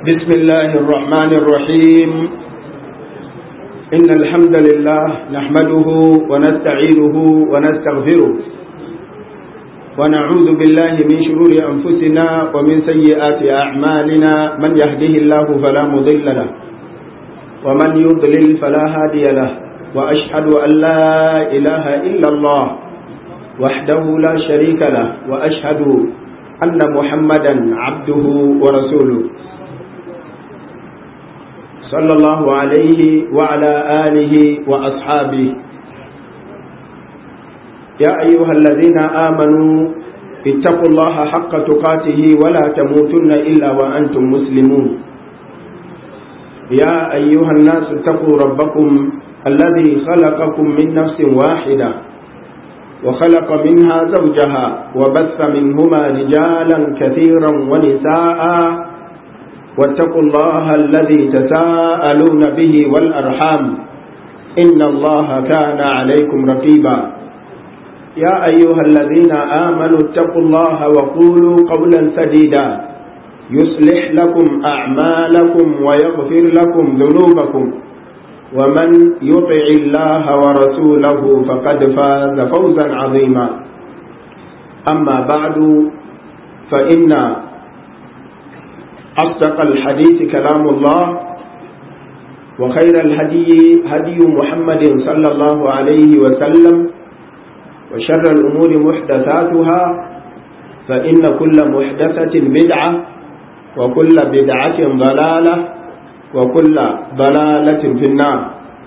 بسم الله الرحمن الرحيم إن الحمد لله نحمده ونستعينه ونستغفره ونعوذ بالله من شرور أنفسنا ومن سيئات أعمالنا من يهده الله فلا مضل له ومن يضلل فلا هادي له وأشهد أن لا إله إلا الله وحده لا شريك له وأشهد أن محمدا عبده ورسوله صلى الله عليه وعلى آله وأصحابه يا أيها الذين آمنوا اتقوا الله حق تقاته ولا تموتن إلا وأنتم مسلمون يا أيها الناس اتقوا ربكم الذي خلقكم من نفس واحدة وخلق منها زوجها وبث منهما رجالا كثيرا ونساء واتقوا الله الذي تساءلون به والأرحام إن الله كان عليكم رقيبا يا أيها الذين آمنوا اتقوا الله وقولوا قولا سديدا يصلح لكم أعمالكم ويغفر لكم ذنوبكم ومن يطع الله ورسوله فقد فاز فوزا عظيما أما بعد فإن أصدق الحديث كلام الله وخير الهدي هدي محمد صلى الله عليه وسلم وشر الأمور محدثاتها فإن كل محدثة بدعة وكل بدعة ضلالة وكل ضلالة في النار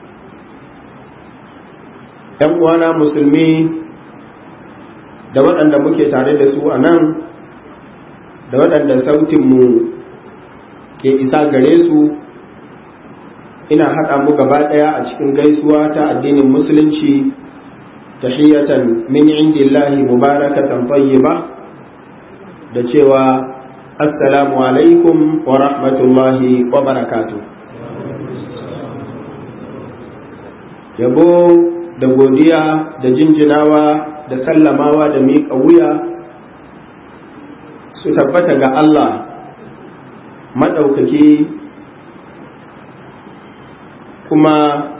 ‘yan uwana musulmi da waɗanda muke tare da su a nan da waɗanda sautinmu ke isa gare su ina haɗa mu gaba ɗaya a cikin gaisuwa ta addinin musulunci tahiyatan min indillahi mubarakatan tayyiba da cewa assalamu alaikum wa rahmatullahi wa barakatu yabo da godiya da jinjinawa da sallamawa da miƙa wuya su tabbata ga Allah maɗaukaki kuma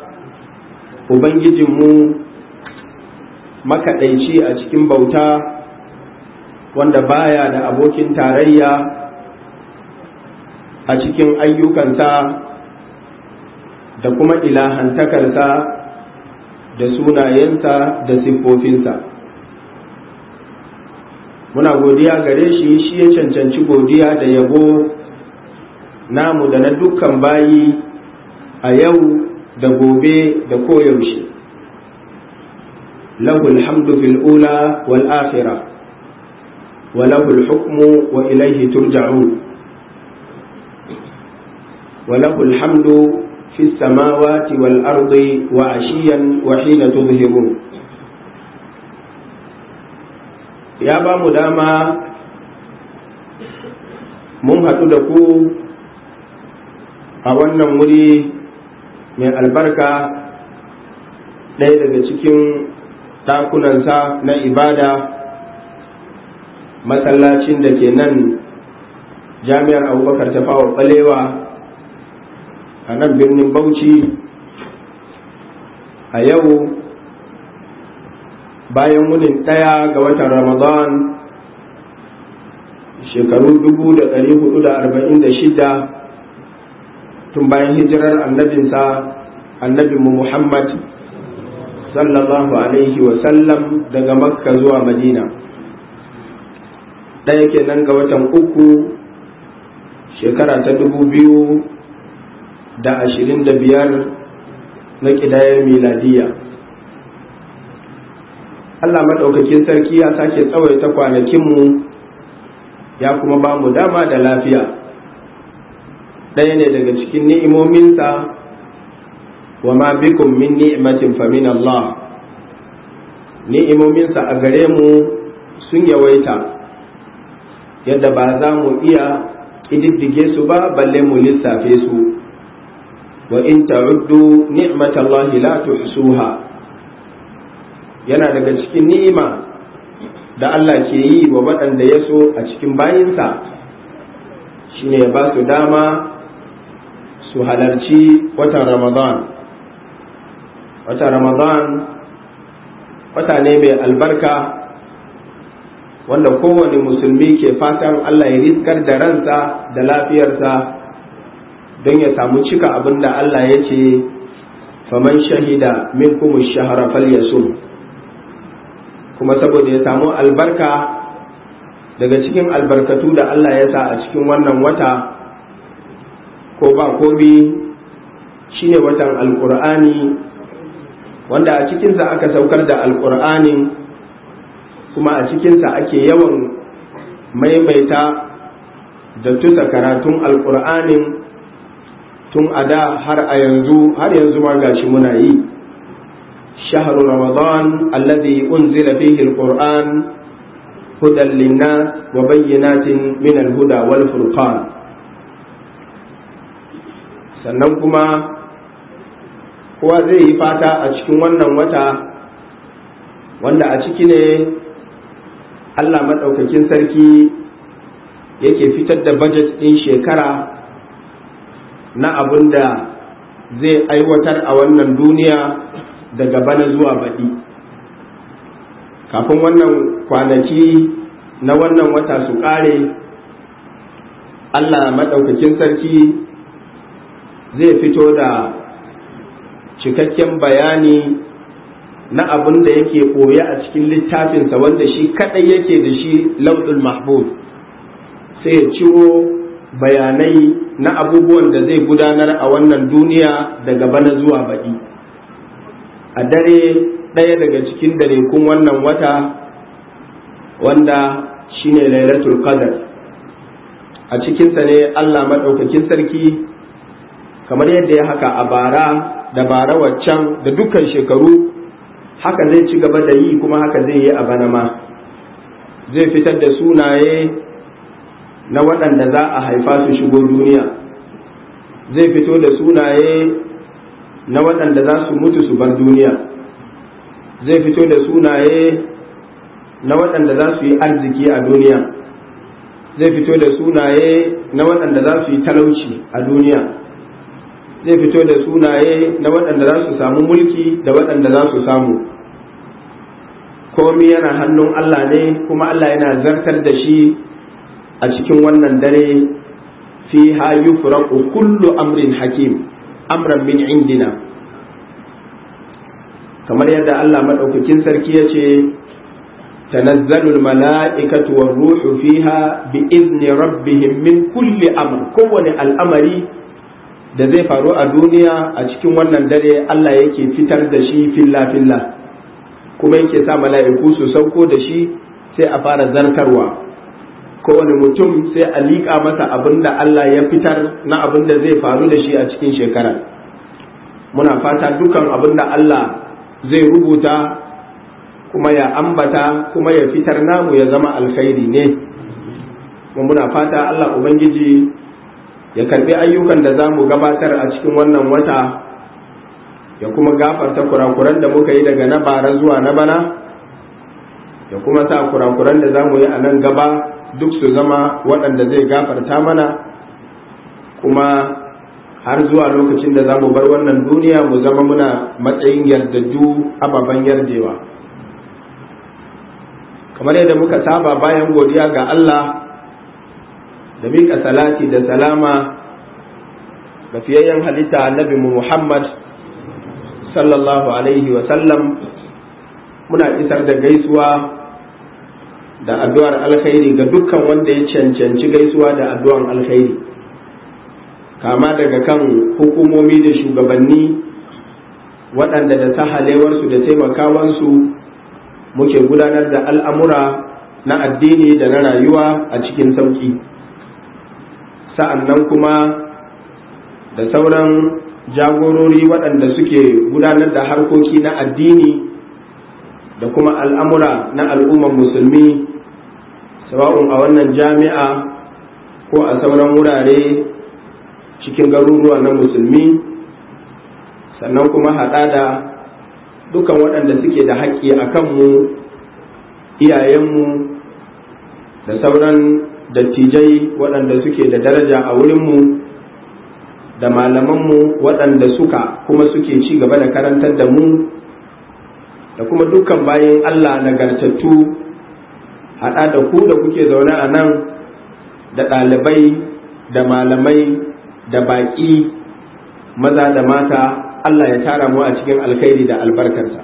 Ubangijinmu makaɗaici a cikin bauta wanda baya da abokin tarayya a cikin ayyukansa da kuma ilahantakarsa da sunayensa da siffofinsa muna godiya gare shi shi ya cancanci godiya da yabo namu da na dukkan bayi a yau da gobe da koyaushe lahul hamdu fil ula wal akhirah wa lahul hukmu wa ilayhi turja'un wa lahul hamdu fi samawati wal ardi wa ashiyan wa hina tuzhirun ya ba mu dama mun haɗu da ku a wannan wuri mai albarka ɗaya daga cikin ɗakunansa na ibada masallacin da ke nan jami'ar abubakar ta fawa ɓalewa a nan birnin bauchi a yau bayan wunin ɗaya ga watan ramadan shekaru dubu da ɗari hudu da arba'in da shida tun bayan hijirar annabinsa annabinmu muhammad sallallahu alaihi wasallam daga makka zuwa madina ɗaya kenan ga watan uku shekara ta dubu biyu da ashirin da biyar na ƙidayar miladiya Allah maɗaukakin sarki ya sake tsawaita kwanakinmu ya kuma ba mu dama da lafiya ɗaya ne daga cikin ni'imominsa wa ma bikum min ni'matin fa min Allah ni'imominsa a gare mu sun yawaita yadda ba za mu iya ƙididdige su ba balle mu lissafe su wa in ta'uddu ni'matallahi la tuhsuha yana daga cikin ni'ima da Allah ke yi wa waɗanda ya so a cikin bayinsa shine ya ba su dama su halarci watan ramadan watan ramadan wata ne mai albarka wanda kowane musulmi ke fatan allah ya riskar da ransa da lafiyarsa don ya samu cika abin da allah ya ce faman shahida min kuma shahara falyasum kuma saboda ya samu albarka daga cikin albarkatu da Allah ya sa a cikin wannan wata ko ba komi shine watan alkur'ani wanda a cikinsa aka saukar da alkur'anin kuma a cikinsa ake yawan maimaita da tusa karatun alkur'anin tun a da har a yanzu har yanzu ma gashi muna yi shahru ramadan alladhi unzila fihi alquran hudan linnas wa bayyinatin min alhuda wal furqan sannan kuma kowa zai yi fata a cikin wannan wata wanda a ciki ne Allah maɗaukakin sarki yake fitar da budget ɗin shekara na abin da zai aiwatar a wannan duniya daga bana zuwa baɗi kafin wannan kwanaki na wannan wata su ƙare allah maɗaukakin sarki zai fito da cikakken bayani na abin da yake ɓoye a cikin littafinsa wanda shi kaɗai yake da shi lauɗul mahbub sai ya ciro bayanai na abubuwan da zai gudanar a wannan duniya daga bana zuwa baɗi a dare ɗaya daga cikin darekun wannan wata wanda shine lailatul qadar a cikinsa ne allah maɗaukakin sarki kamar yadda ya haka a bara da bara waccan da dukkan shekaru haka zai ci gaba da yi kuma haka zai yi a bana ma zai fitar da sunaye na waɗanda za a haifa su shigo duniya zai fito da sunaye na waɗanda za su mutu su bar duniya zai fito da sunaye na waɗanda za su yi arziki a duniya zai fito da sunaye na waɗanda za su yi talauci a duniya zai fito da sunaye na waɗanda za su samu mulki da waɗanda za su samu komi yana hannun Allah ne kuma Allah yana zartar da shi a cikin wannan dare fi ha yufraqu kullu amrin hakim amran min indina kamar yadda Allah madaukakin sarki ya ce tanazzalul mala'ikatu war ruhu fiha bi izni rabbihim min kulli amr kowane al'amari da zai faru a duniya a cikin wannan dare Allah yake fitar da shi filla filla kuma yake sa mala'iku su sauko da shi sai a fara zartarwa kowane mutum sai a liƙa masa abin da Allah ya fitar na abin da zai faru da shi a cikin shekara muna fata dukan abin da Allah zai rubuta kuma ya ambata kuma ya fitar namu ya zama alkhairi ne kuma muna fata Allah Ubangiji ya karbi ayyukan da za mu gabatar a cikin wannan wata ya kuma gafarta kurakuran da muka yi daga na bara zuwa na bana ya kuma sa kurakuran da za mu yi a nan gaba duk su zama waɗanda zai gafarta mana kuma har zuwa lokacin da za mu bar wannan duniya mu zama muna matsayin yardajju ababen yarjewa kamar yadda muka saba bayan godiya ga Allah da miƙa salati da salama ga fiyayyen halitta annabi Muhammad sallallahu alaihi sallam muna isar da gaisuwa da addu'ar alkhairi ga dukkan wanda ya cancanci gaisuwa da addu'ar alkhairi kama daga kan hukumomi da shugabanni waɗanda da sahalewarsu da taimakawansu muke gudanar da al'amura na addini da na rayuwa a cikin sauƙi sa'an nan kuma da sauran jagorori waɗanda suke gudanar da harkoki na addini da kuma al'amura na al'ummar musulmi sawa'un a wannan jami'a ko a sauran wurare cikin garuruwa na musulmi sannan kuma haɗa da dukan waɗanda suke da haƙƙi a kanmu iyayenmu da sauran dattijai waɗanda suke da daraja a wurinmu da malamanmu waɗanda suka kuma suke ci gaba da karantar da mu da kuma dukkan bayan Allah nagartattu haɗa da ku da kuke zaune a nan da ɗalibai da malamai da baƙi maza da mata Allah ya tara mu a cikin alkhairi da albarkarsa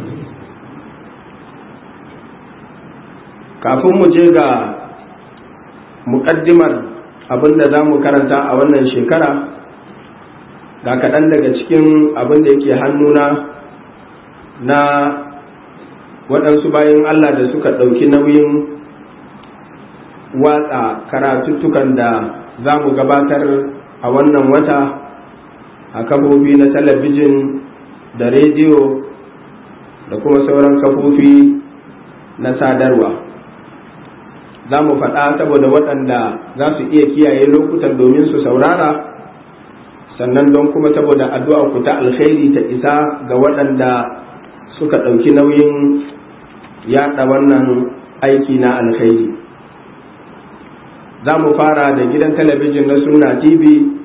kafin mu je ga muƙaddimar abin da za mu karanta a wannan shekara ga kaɗan daga cikin abin da yake hannuna na waɗansu bayan Allah da suka ɗauki nauyin watsa karatuttukan da za mu gabatar a wannan wata a kafofi na talabijin da rediyo da kuma sauran kafofi na sadarwa za mu faɗa saboda waɗanda za su iya kiyaye lokutan domin su saurara sannan don kuma saboda addu'a ku ta alkhairi ta isa ga waɗanda suka ɗauki nauyin yaɗa wannan aiki na alkhairi za mu fara da gidan talabijin na suna tv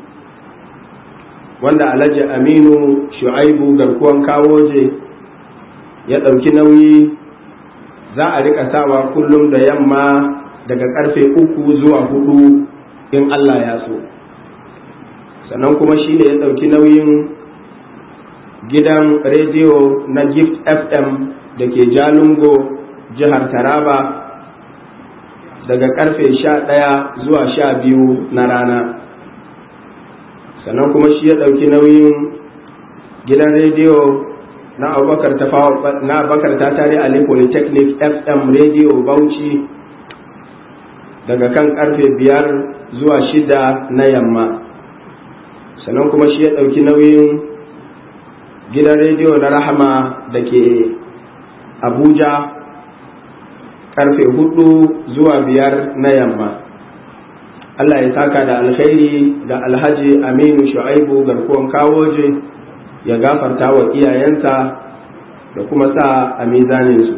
wanda alhaji aminu shu'aibu garkuwan kawoje ya ɗauki nauyi za a rika sawa kullum da yamma daga karfe uku zuwa hudu in allah ya so sannan kuma shi ne ya ɗauki nauyin gidan rediyo na gift fm da ke jalingo jihar taraba daga karfe sha ɗaya zuwa sha biyu na rana sannan kuma shi ya ɗauki nauyin gidan rediyo na abubakar ta tare ali polytechnic fm radio bauchi daga kan karfe biyar zuwa shida na yamma sannan kuma shi ya ɗauki nauyin gidan rediyo na rahama da ke abuja karfe hudu zuwa biyar na yamma allah ya saka da alkhairi da alhaji aminu shu'aibu garkuwan kawoje ya gafarta wa iyayensa da kuma sa a mizaninsu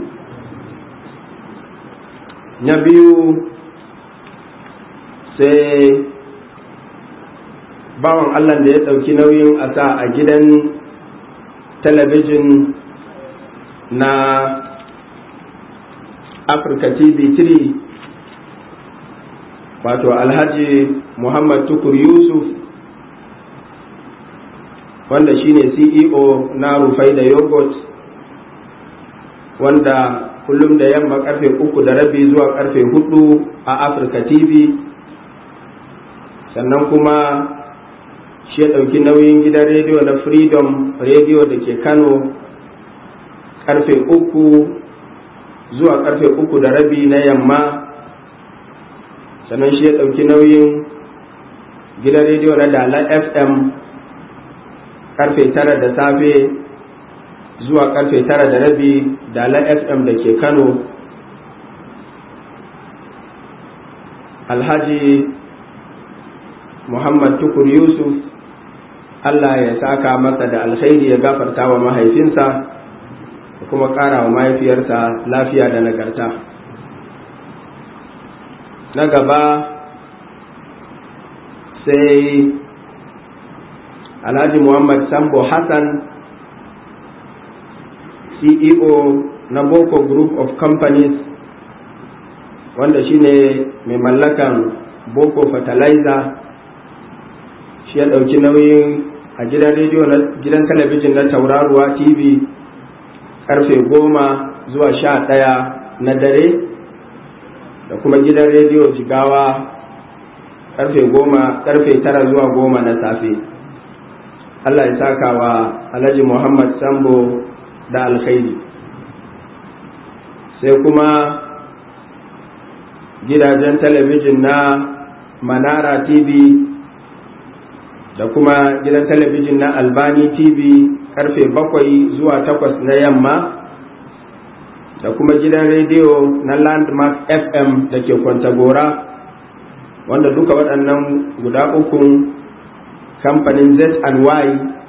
na biyu sai bawan allah da ya ɗauki nauyin a sa a gidan talabijin na Africa TV 3 wato Alhaji Muhammad Tukur Yusuf wanda shine CEO na Rufai da Yogurt wanda kullum da yamma karfe uku da rabi zuwa karfe hudu a Africa TV sannan kuma shi ya ɗauki nauyin gidan rediyo na Freedom Radio da ke Kano karfe uku zuwa karfe uku da rabi na yamma sannan shi ya ɗauki nauyin gidan rediyo na dala fm karfe tara da safe zuwa karfe tara da rabi dala fm da ke kano alhaji muhammad tukur yusuf allah ya saka masa da alkhairi ya gafarta wa mahaifinsa da kuma ƙara wa mahaifiyarsa lafiya da nagarta na gaba sai alhaji muhammad sambo hassan ceo na boko group of companies wanda shine mai mallakan boko fertilizer shi ya ɗauki nauyin a gidan rediyo na gidan talabijin na tauraruwa tv karfe goma zuwa sha ɗaya na dare da kuma gidan rediyo jigawa karfe goma karfe tara zuwa goma na safe allah ya saka wa alhaji muhammad sambo da alkhairi sai kuma gidajen talabijin na manara tv da kuma gidan talabijin na albani tv karfe bakwai zuwa takwas na yamma da kuma gidan rediyo na landmark fm da ke kwantagora wanda duka waɗannan guda ukun kamfanin z&y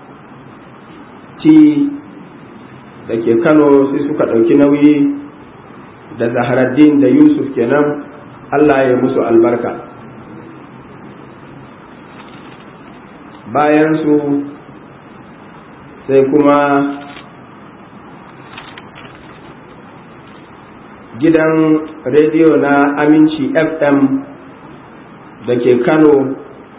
t da ke kano sai suka ɗauki nauyi da zaharaddin da yusuf kenan Allah ya musu albarka bayan su sai kuma gidan rediyo na aminci fm da ke kano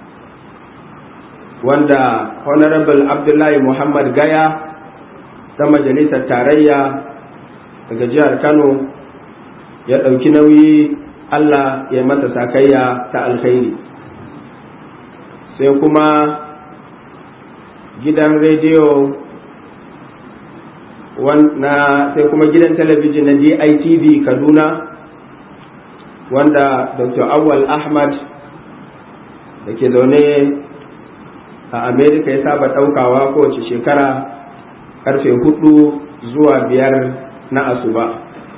wanda honorable abdullahi muhammad gaya ta majalisar tarayya daga jihar kano ya ɗauki nauyi allah ya mata sakayya ta alkhairi sai kuma gidan rediyo na sai kuma gidan talabijin na DITV Kaduna wanda Dr. Awal Ahmad da ke zaune a Amerika ya saba ɗaukawa kowace shekara karfe hudu zuwa biyar na asuba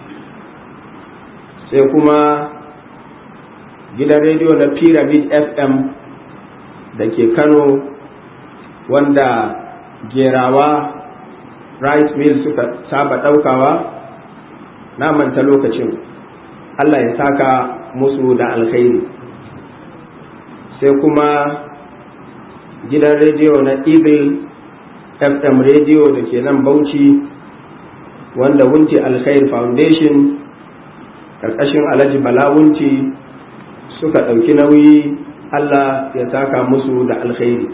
sai kuma gidan rediyo na Pyramid FM da ke Kano wanda gerawa rice mill suka saba ɗaukawa na manta lokacin Allah ya saka musu da alkhairi sai kuma gidan rediyo na eagle fm rediyo da ke nan bauchi wanda wunti alkhair foundation ƙarƙashin alhaji bala wunti suka ɗauki nauyi Allah ya saka musu da alkhairi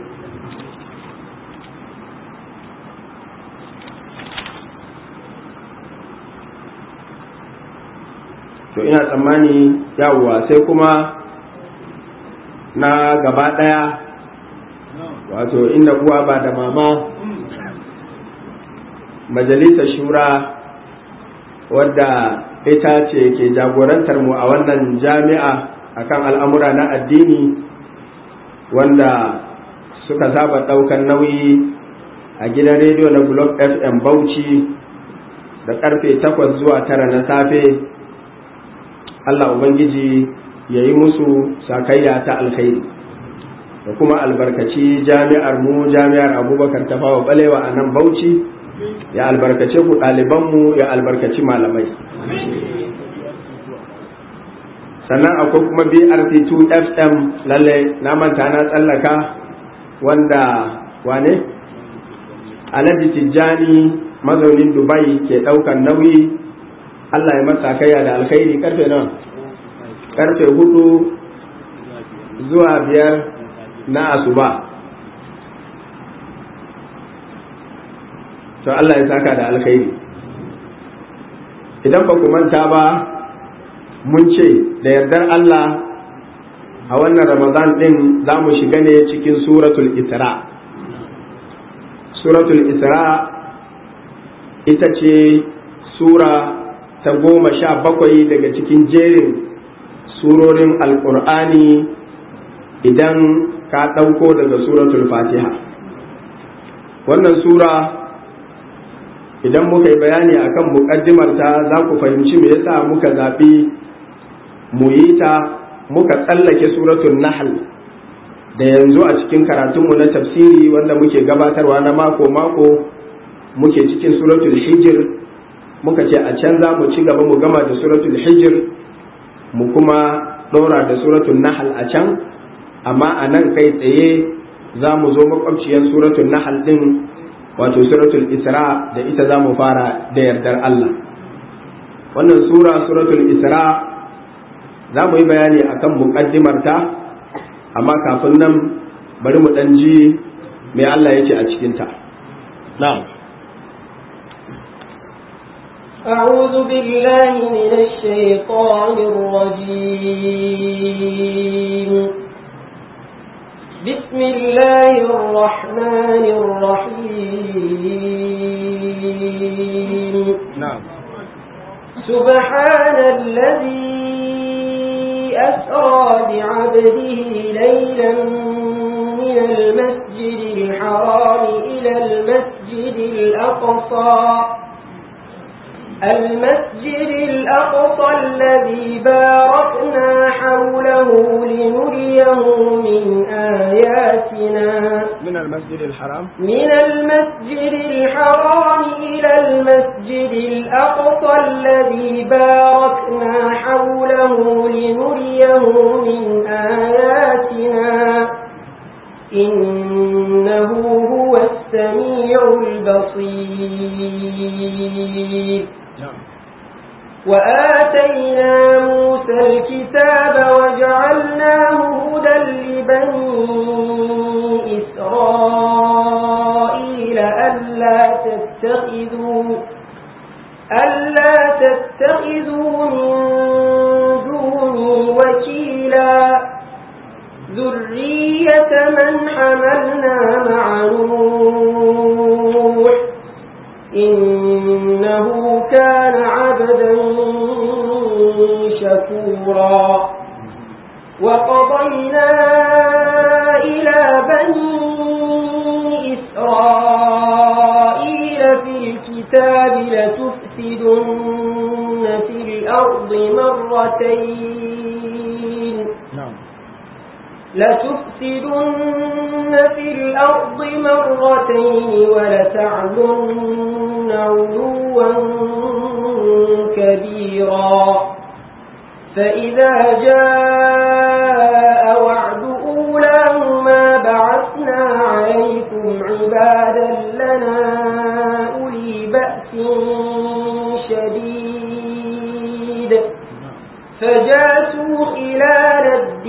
to ina tsammani yawwa sai kuma na gaba ɗaya wato inda uwa ba da mama majalisar shura wadda ita ce ke jagorantar mu a wannan jami'a akan al'amura na addini wanda suka saba ɗaukar nauyi a gidan rediyo na blog fm bauchi da karfe 8 zuwa 9 na safe Allah Ubangiji ya yi musu sakayya ta alkhairi da kuma albarkaci jami'ar mu jami'ar abubakar tafawa balewa a nan bauchi ya albarkace ku ɗalibanmu ya albarkaci malamai sannan akwai kuma brc2 fm lalle na manta na tsallaka wanda wane alhaji tijjani mazaunin dubai ke ɗaukan nauyi Allah ya masa kaya da alkhairi karfe nawa karfe hudu zuwa biyar na asuba to Allah ya saka da alkhairi idan ba ku manta ba mun ce da yardar Allah a wannan ramadan din za mu shiga ne cikin suratul isra suratul isra ita ce sura ta goma sha bakwai daga cikin jerin surorin alkur'ani idan ka ɗauko daga suratul fatiha wannan sura idan muka yi bayani akan muƙaddimarta za ku fahimci me yasa muka zaɓi mu yi ta muka tsallake suratul nahl da yanzu a cikin karatunmu na tafsiri wanda muke gabatarwa na mako-mako muke cikin suratul hijir muka ce a can za mu ci gaba mu gama da suratul hijir mu kuma ɗora da suratul nahl a can amma a nan kai tsaye za mu zo makwabciyar suratul nahl din wato suratul isra da ita za mu fara da yardar Allah wannan sura suratul isra za mu yi bayani akan muƙaddimarta amma kafin nan bari mu ɗan ji mai Allah ya ce a cikinta na'am أعوذ بالله من الشيطان الرجيم بسم الله الرحمن الرحيم نعم سبحان الذي أسرى بعبده ليلا من المسجد الحرام إلى المسجد الأقصى المسجد الأقصى الذي باركنا حوله لنريه من آياتنا من المسجد الحرام من المسجد الحرام إلى المسجد الأقصى الذي باركنا حوله لنريه من آياتنا إنه هو السميع البصير وآتينا موسى الكتاب وجعلناه هدى لبني إسرائيل ألا تتخذوا ألا تتخذوا من دوني وكيلا ذرية من حملنا مع نوح إنه كان عبدا شكورا وقضينا إلى بني إسرائيل في الكتاب لتفسدن في الأرض مرتين نعم لتفسدن في الأرض مرتين ولتعلن علوا كبيرا فإذا جاء وعد أولاهما بعثنا عليكم عبادا لنا أولي بأس شديد فجاسوا خلال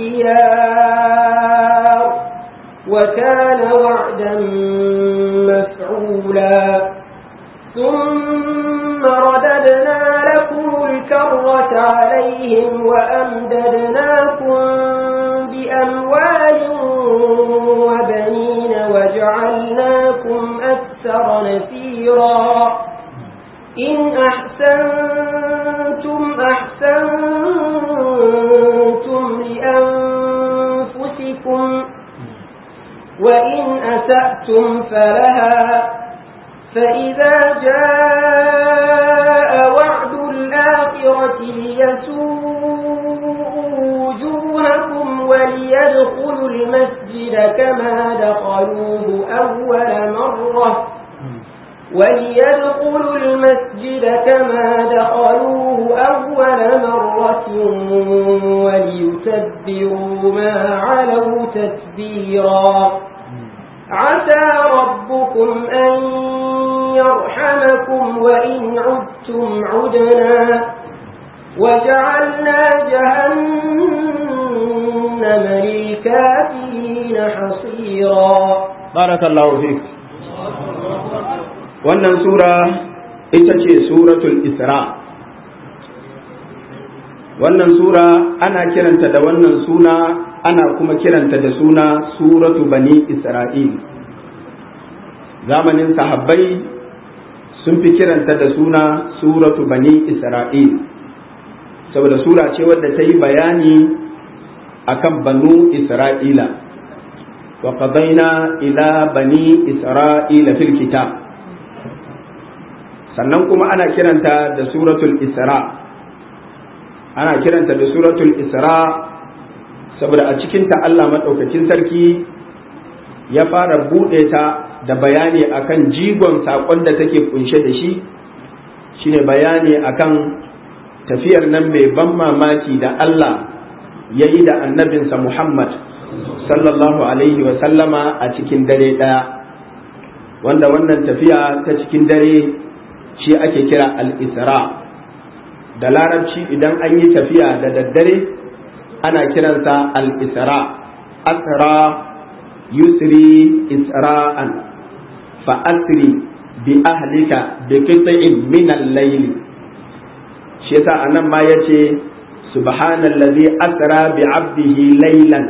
الديار وكان وعدا مفعولا ثم رددنا لكم الكرة عليهم وأمددناكم بأموال وبنين وجعلناكم أكثر نفيرا إن أحسنتم أحسنتم لأنفسكم وإن أسأتم فلها فإذا جاء وعد الآخرة ليسوءوا وجوهكم وليدخلوا المسجد كما دخلوه أول مرة وليدخلوا المسجد كما دخلوه أول مرة وليتبروا ما علوا تتبيرا عسى ربكم أن يرحمكم وإن عدتم عدنا وجعلنا جهنم للكافرين حصيرا بارك الله فيك wannan sura ita ce suratul isra wannan sura ana kiranta da wannan suna ana kuma kiranta da suna suratu bani isra'il zamanin sahabbai sun fi kiranta da suna suratu bani isra'il saboda sura ce wadda ta yi bayani akan banu isra'ila wa qadaina ila bani isra'ila fil kitab sannan kuma ana kiranta da suratul isra ana kiranta da suratul isra saboda a cikinta Allah maɗaukakin sarki ya fara buɗe ta da bayani akan jigon saƙon da take kunshe da shi shine bayani akan tafiyar nan mai ban mamaki da Allah ya yi da annabinsa Muhammad sallallahu alaihi wa sallama a cikin dare ɗaya wanda wannan tafiya ta cikin dare shi ake kira al-isra da larabci idan an yi tafiya da daddare ana kiransa al-isra asra yusri isra'an fa asri bi ahlika bi qit'in min al-layl shi yasa anan ma yace subhanallazi asra bi 'abdihi laylan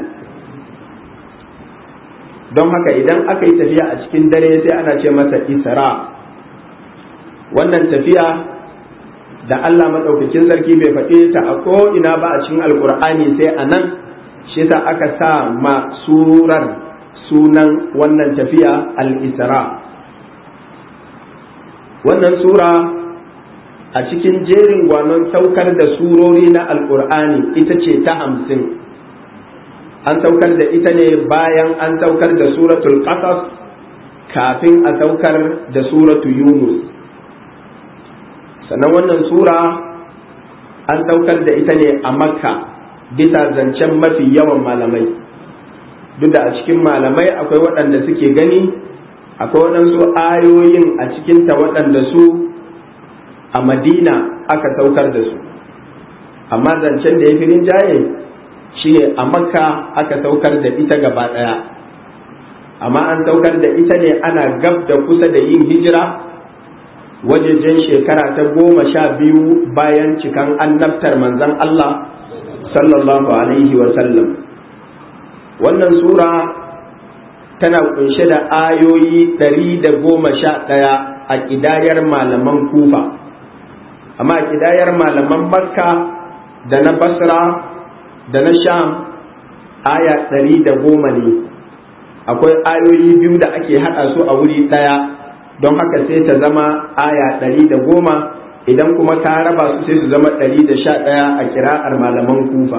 don haka idan aka yi tafiya a cikin dare sai ana ce masa isra wannan tafiya da Allah maɗaukakin sarki bai faɗe ta a ko'ina ba a cikin alkur'ani sai a nan shi yasa aka sa ma surar sunan wannan tafiya al-isra wannan sura a cikin jerin gwanon saukar da surori na alkur'ani ita ce ta hamsin an saukar da ita ne bayan an saukar da suratul qasas kafin a saukar da suratu yunus sannan wannan sura an saukar da ita ne a makka bisa zancen mafi yawan malamai duk da a cikin malamai akwai waɗanda suke gani akwai waɗansu ayoyin a cikinta waɗanda su a madina aka saukar da su amma zancen da ya fi rinjaye shine a makka aka saukar da ita gaba ɗaya amma an saukar da ita ne ana gab da kusa da yin hijira wajejen shekara ta goma sha biyu bayan cikan annabtar manzon Allah sallallahu alaihi sallam. wannan sura tana kunshe da ayoyi ɗari da goma sha ɗaya a ƙidayar malaman kufa amma a ƙidayar malaman makka da na basra da na sham aya ɗari da goma ne akwai ayoyi biyu da ake haɗa su a wuri ɗaya don haka sai ta zama aya ɗari da goma idan kuma ka raba su sai su zama ɗari da sha ɗaya a kira'ar malaman kufa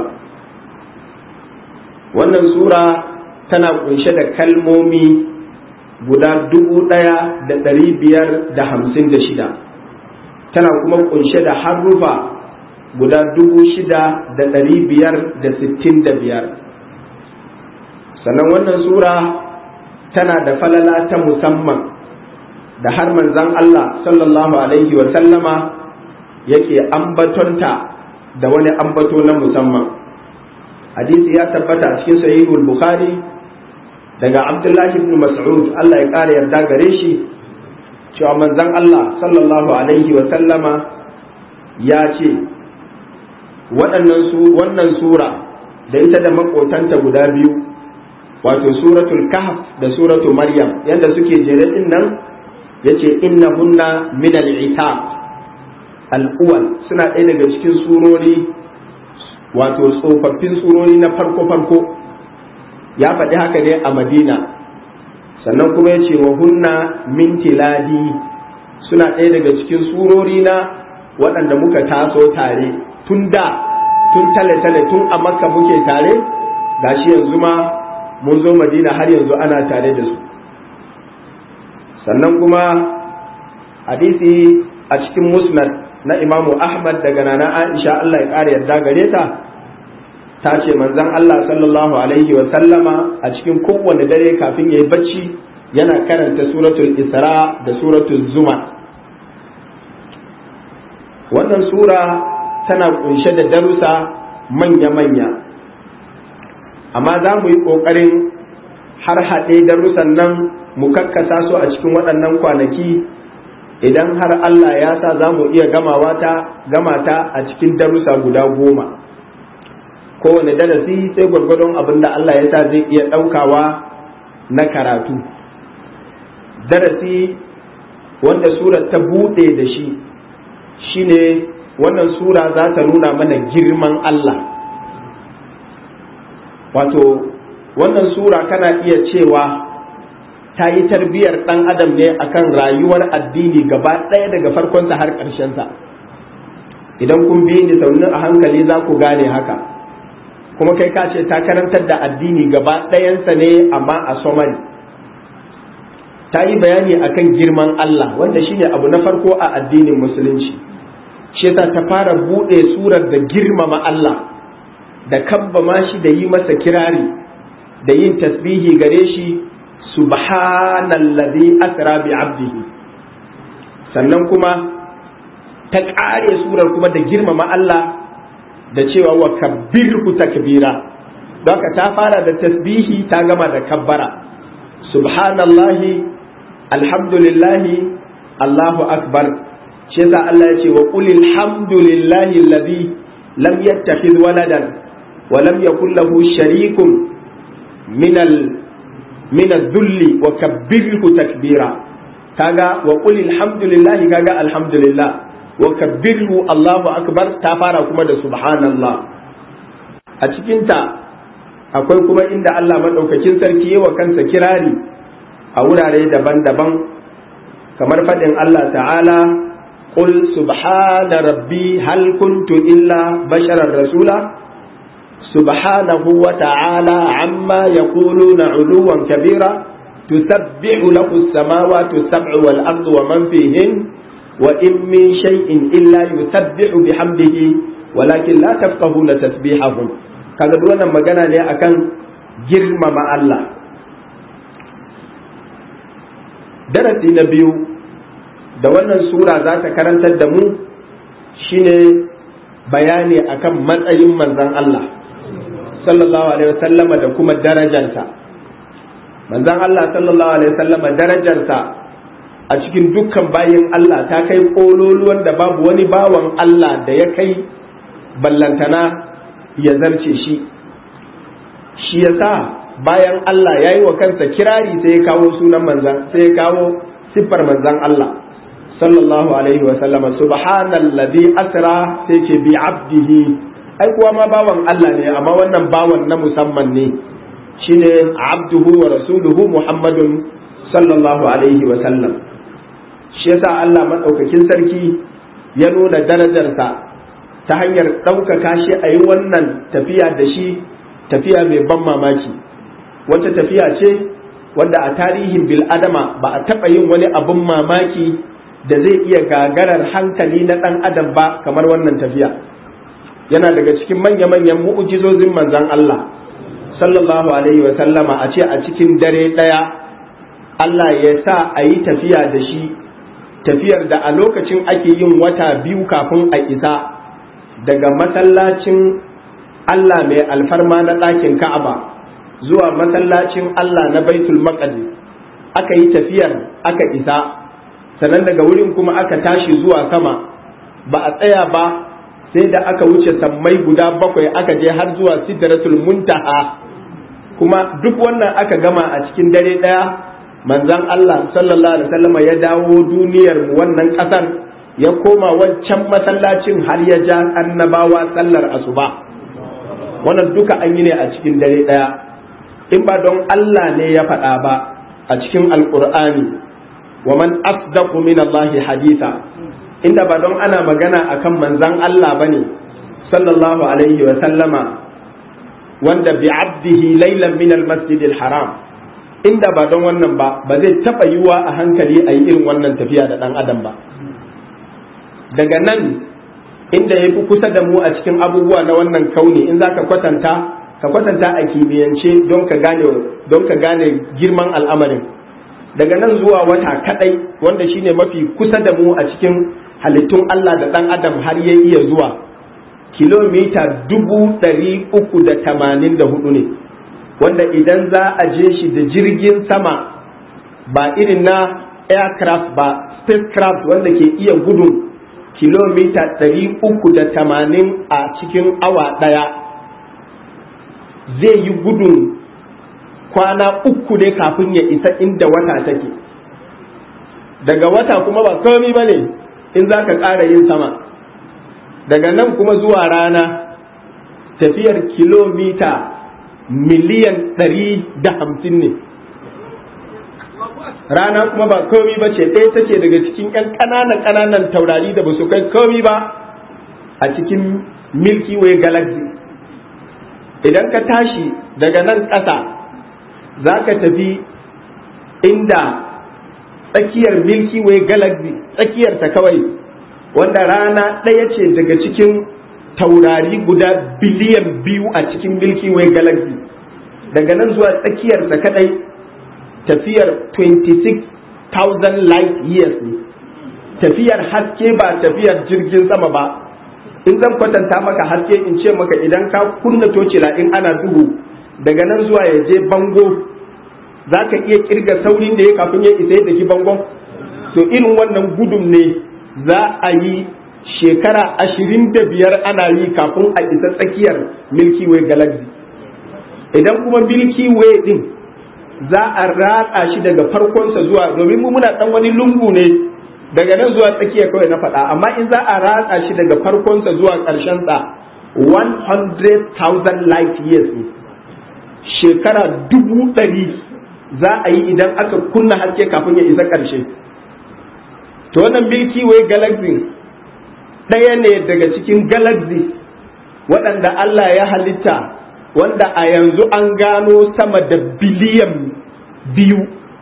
wannan sura tana kunshe da kalmomi guda dubu ɗaya da ɗari biyar da hamsin da shida tana kuma kunshe da harufa guda dubu shida da ɗari biyar da sittin da biyar sannan wannan sura tana da falala ta musamman da har manzan Allah sallallahu alaihi wa sallama yake ambatonta da wani ambato na musamman hadisi ya tabbata a cikin sahihul bukhari daga abdullahi ibn mas'ud Allah ya ƙara yarda gare shi cewa manzan Allah sallallahu alaihi wa sallama ya ce waɗannan su wannan sura da ita da makotanta guda biyu wato suratul kahf da suratul maryam yadda suke jere din nan yace innahunna min al-itab al-awwal suna ɗaya daga cikin surori wato tsofaffin surori na farko farko ya faɗi haka ne a madina sannan kuma yace wa hunna min tiladi suna ɗaya daga cikin surori na waɗanda muka taso tare tun da tun tale-tale tun a makka muke tare gashi yanzu ma mun zo madina har yanzu ana tare da su sannan kuma hadisi a cikin musnad na imamu ahmad daga nana aisha allah ya ƙara yarda gare ta ta ce manzon allah sallallahu alaihi wa sallama a cikin kowane dare kafin ya yi bacci yana karanta suratul isra da suratul zuma wannan sura tana kunshe da darussa manya-manya amma za mu yi ƙoƙarin har haɗe darussan nan mu kakkasa su a cikin waɗannan kwanaki idan har Allah ya sa za mu iya gamawa ta gamata a cikin darussa guda goma kowane darasi sai gwargwadon abin da Allah ya sa zai iya ɗaukawa na karatu darasi wanda surar ta buɗe da shi shine wannan sura za ta nuna mana girman Allah wato wannan sura kana iya cewa ta yi tarbiyyar ɗan adam ne akan rayuwar addini gaba ɗaya daga farkonsa har ƙarshensa idan kun bi ni saunin a hankali za ku gane haka kuma kai ka ce ta karantar da addini gaba ɗayansa ne amma a somali ta yi bayani akan girman Allah wanda shine abu na farko a addinin musulunci shi ta fara buɗe surar da girmama Allah da kabbama shi da yi masa kirari da yin tasbihi gare shi subhanallazi asra bi abdihi sannan kuma ta ƙare surar kuma da girmama Allah da cewa wa kabbirhu takbira don ta fara da tasbihi ta gama da kabbara subhanallahi alhamdulillahi Allahu akbar shi yasa Allah ya ce wa qul alhamdulillahi alladhi lam yattakhidh waladan wa lam yakul lahu sharikun min al min adh-dhulli wa kabbirhu takbira kaga wa qul alhamdulillahi kaga alhamdulillah wa kabbirhu Allahu akbar ta fara kuma da subhanallah a cikin ta akwai kuma inda Allah madaukakin sarki yawa kansa kirari a wurare daban-daban kamar faɗin Allah ta'ala قل سبحان ربي هل كنت إلا بشرا رسولا سبحانه وتعالى عما يقولون علوا كبيرا تسبح له السماوات السبع والأرض ومن فيهن وإن من شيء إلا يسبح بحمده ولكن لا تفقهون تسبيحهم kaga duk wannan magana ne akan girmama Allah darasi na biyu da wannan sura za ta karantar da mu shine bayani akan matsayin manzon Allah sallallahu alaihi wasallama da kuma darajarsa manzon Allah sallallahu alaihi wasallama darajarsa a cikin dukkan bayin Allah ta kai kololuwan da babu wani bawan Allah da ya kai ballantana ya zarce shi shi yasa bayan Allah ya yi wa kansa kirari sai ya kawo sunan manzan sai ya kawo siffar manzan Allah sallallahu alaihi wa sallama subhanallazi asra sai ce bi abdihi ai kuwa ma bawan Allah ne amma wannan bawan na musamman ne shine abduhu wa rasuluhu muhammadun sallallahu alaihi wa sallam shi yasa Allah madaukakin sarki ya nuna darajarsa ta hanyar ɗaukaka shi a yi wannan tafiya da shi tafiya mai ban mamaki wata tafiya ce wadda a tarihin bil'adama ba a taɓa yin wani abin mamaki da zai iya gagarar hankali na ɗan adam ba kamar wannan tafiya yana daga cikin manya-manyan mu'ujizozin manzan Allah sallallahu alaihi wa sallama a ce a cikin dare ɗaya Allah ya sa a yi tafiya da shi tafiyar da a lokacin ake yin wata biyu kafin a isa daga masallacin Allah mai alfarma na ɗakin Ka'aba zuwa masallacin Allah na Baitul Maqdis aka yi tafiyar aka isa sannan daga wurin kuma aka tashi zuwa sama ba a tsaya ba sai da aka wuce sammai guda bakwai aka je har zuwa Sidratul Muntaha kuma duk wannan aka gama a cikin dare ɗaya manzon Allah sallallahu alaihi wasallam ya dawo duniyar mu wannan ƙasar ya koma wancan masallacin har ya ja annabawa sallar asuba wannan duka an yi ne a cikin dare ɗaya in ba don Allah ne ya faɗa ba a cikin alƙur'ani wa man asdaqu min Allah haditha inda ba don ana magana akan manzan Allah bane sallallahu alaihi wa sallama wanda bi abdihi laylan min al-masjid haram inda ba don wannan ba ba zai taɓa yiwa a hankali a yi irin wannan tafiya da ɗan adam ba daga nan inda ya fi kusa da mu a cikin abubuwa na wannan kauni in za ka kwatanta ka kwatanta a kimiyyance don ka gane don ka gane girman al'amarin daga nan zuwa wata kadai wanda shine mafi kusa da mu a cikin halittun Allah da ɗan adam har ya iya zuwa kilomita dubu ɗari uku da tamanin da hudu ne wanda idan za a je shi da jirgin sama ba irin na aircraft ba spacecraft wanda ke iya gudun kilomita ɗari uku da tamanin a cikin awa ɗaya zai yi gudun kwana uku ne kafin ya isa inda wata take daga wata kuma ba komi ba ne in za ka ƙara yin sama daga nan kuma zuwa rana tafiyar kilomita miliyan ɗari da hamsin ne rana kuma ba komi ba ce ɗaya take daga cikin ƴan ƙananan ƙananan taurari da ba su kai komi ba a cikin milky way galaxy idan ka tashi daga nan ƙasa za ka tafi inda tsakiyar milky way galaxy tsakiyarta kawai wanda rana ɗaya ce daga cikin taurari guda biliyan biyu a cikin milky way galaxy daga nan zuwa tsakiyarsa kadai tafiyar 26,000 light years ne tafiyar haske ba tafiyar jirgin sama ba in zan kwatanta maka haske in ce maka idan ka kunna tocila in ana duhu daga nan zuwa ya je bango za ka iya kirga saurin da ya kafin ya isa da ki bangon to irin wannan gudun ne za a yi shekara ashirin da biyar ana yi kafin a isa tsakiyar milky way galaxy idan kuma milky way din za a ratsa shi daga farkonsa zuwa domin mu muna dan wani lungu ne daga nan zuwa tsakiya kawai na faɗa amma in za a ratsa shi daga farkonsa zuwa ƙarshen sa 100,000 light years ne shekara dubu ɗari za a yi idan aka kunna haske kafin ya isa ƙarshe to wannan milky way galaxy ɗaya ne daga cikin galaxy waɗanda Allah ya halitta wanda a yanzu an gano sama da biliyan biyu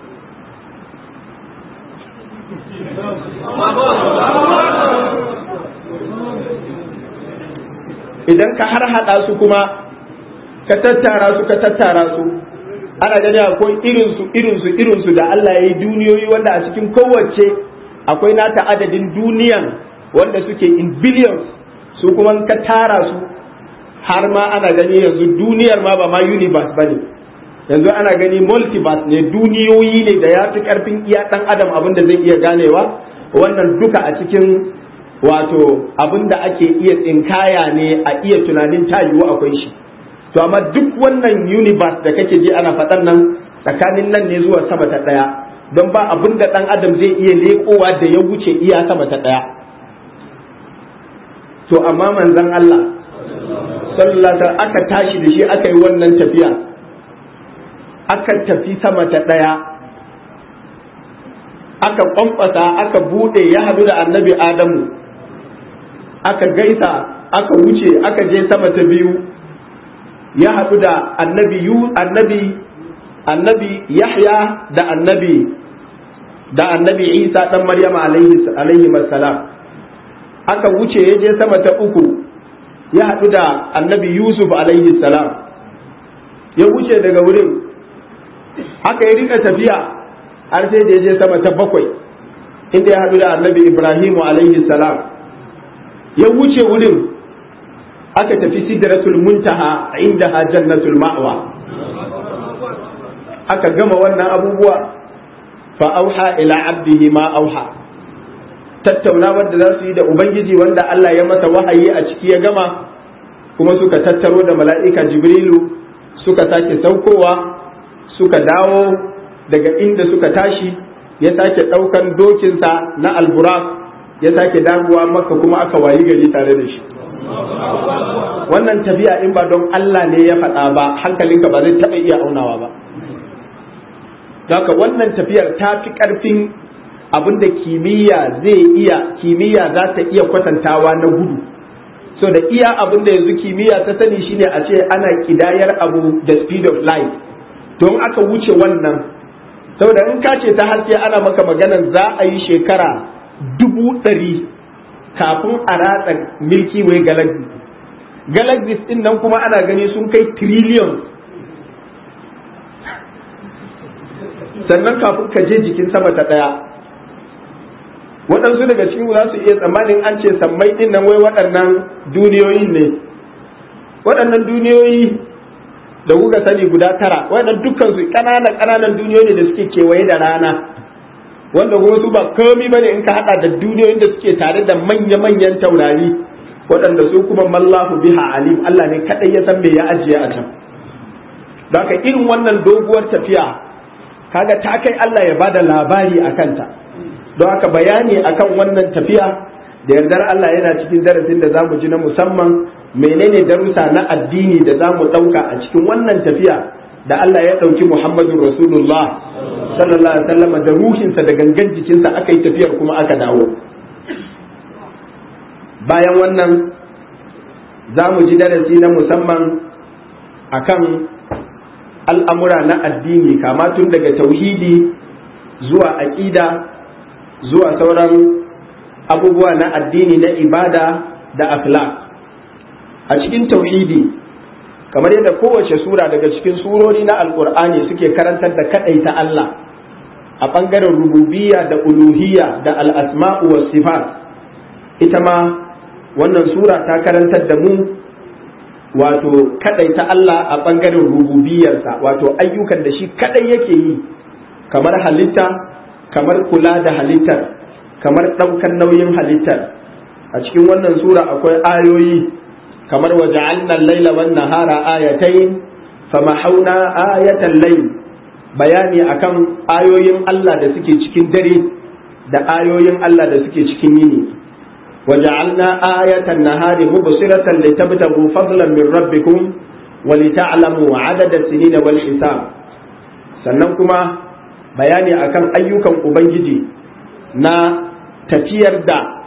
idan ka har hada su kuma ka tattara su ka tattara su ana gani akwai irinsu irinsu irinsu da Allah ya yi duniyoyi wanda a cikin kowace akwai nata adadin duniyan wanda suke in billions su kuma ka tara su har ma ana gani yanzu duniyar ma ba ma universe ba ne yanzu ana gani multiverse ne duniyoyi ne da ya fi karfin iya dan adam abin da zai iya ganewa wannan duka a cikin wato abin da ake iya tsinkaya ne a iya tunanin ta yiwu akwai shi to amma duk wannan universe da kake ji ana faɗan nan tsakanin nan ne zuwa sama ta ɗaya don ba abin da ɗan adam zai iya leƙowa da ya wuce iya sama ta ɗaya to amma manzon Allah sallallahu aka tashi da shi aka yi wannan tafiya aka tafi sama ta ɗaya aka kwamfasa aka bude ya hadu da annabi adamu aka gaisa aka wuce aka je sama ta biyu ya hadu da annabi yu annabi annabi yahya da annabi da annabi isa dan maryama alaihi alaihi salam aka wuce ya je sama ta uku ya hadu da annabi yusuf alaihi salam ya wuce daga wurin haka ya rika tafiya har sai da ya je sama ta bakwai inda ya haɗu da annabi ibrahimu alaihi salam ya wuce wurin aka tafi sidratul muntaha inda ha jannatul ma'wa aka gama wannan abubuwa fa auha ila abdihi ma auha tattaunawar da za su yi da ubangiji wanda Allah ya masa wahayi a ciki ya gama kuma suka tattaro da mala'ika jibrilu suka sake saukowa suka dawo daga inda suka tashi ya sake ɗaukan dokinsa na alburak ya sake dawowa maka kuma aka wayi gari tare da shi wannan tafiya in ba don Allah ne ya faɗa ba hankalinka ba zai taɓa iya aunawa ba haka wannan tafiyar ta fi ƙarfin abin da kimiyya zai iya kimiyya za ta iya kwatantawa na gudu so da iya abin da yanzu kimiyya ta sani shine a ce ana kidayar abu da speed of light don aka wuce wannan saboda in ka ce ta haske ana maka maganan za a yi shekara dubu ɗari kafin a ratsa milky way galaxy galaxies din nan kuma ana gani sun kai trillion sannan kafin ka je jikin sama ta ɗaya waɗansu daga cikin za su iya tsammanin an ce sammai din nan wai waɗannan duniyoyin ne waɗannan duniyoyi da kuka sani guda tara waɗannan dukkan su ƙananan ƙananan duniyoyi da suke kewaye da rana wanda kuma su ba komi bane in ka hada da duniyoyin da suke tare da manya-manyan taurari waɗanda su kuma mallahu biha alim Allah ne kadai ya san me ya ajiye a can da haka irin wannan doguwar tafiya kaga ta kai Allah ya bada labari a kanta don haka bayani akan wannan tafiya da yardar Allah yana cikin darasin da zamu ji na musamman menene darussa na addini da zamu ɗauka a cikin wannan tafiya da Allah ya ɗauki Muhammadu Rasulullah sallallahu alaihi wasallam da ruhinsa da gangan jikinsa aka yi tafiyar kuma aka dawo bayan wannan za mu ji darasi na musamman akan al'amura na addini kama tun daga tauhidi zuwa aƙida zuwa sauran abubuwa na addini na ibada da akhlaq a cikin tauhidi kamar yadda kowace sura daga cikin surori na alkur'ani suke karantar da ta Allah a ɓangaren rububiyya da uluhiyya da al'asma'u wa sifat ita ma wannan sura ta karantar da mu wato ta Allah a ɓangaren rububiyyarsa wato ayyukan da shi kadai yake yi kamar halitta kamar kula da halittar kamar ɗaukar nauyin halittar a cikin wannan sura akwai ayoyi kamar waja'alna al-laila wan nahara ayatayn famahawna ayatal layl bayani akan ayoyin Allah da suke cikin dare da ayoyin Allah da suke cikin yini waja'alna ayatan nahari mubsiratan litabtagu fadlan min rabbikum wa lita'lamu 'adada as-sinina wal hisab sannan kuma bayani akan ayyukan ubangiji na tafiyar da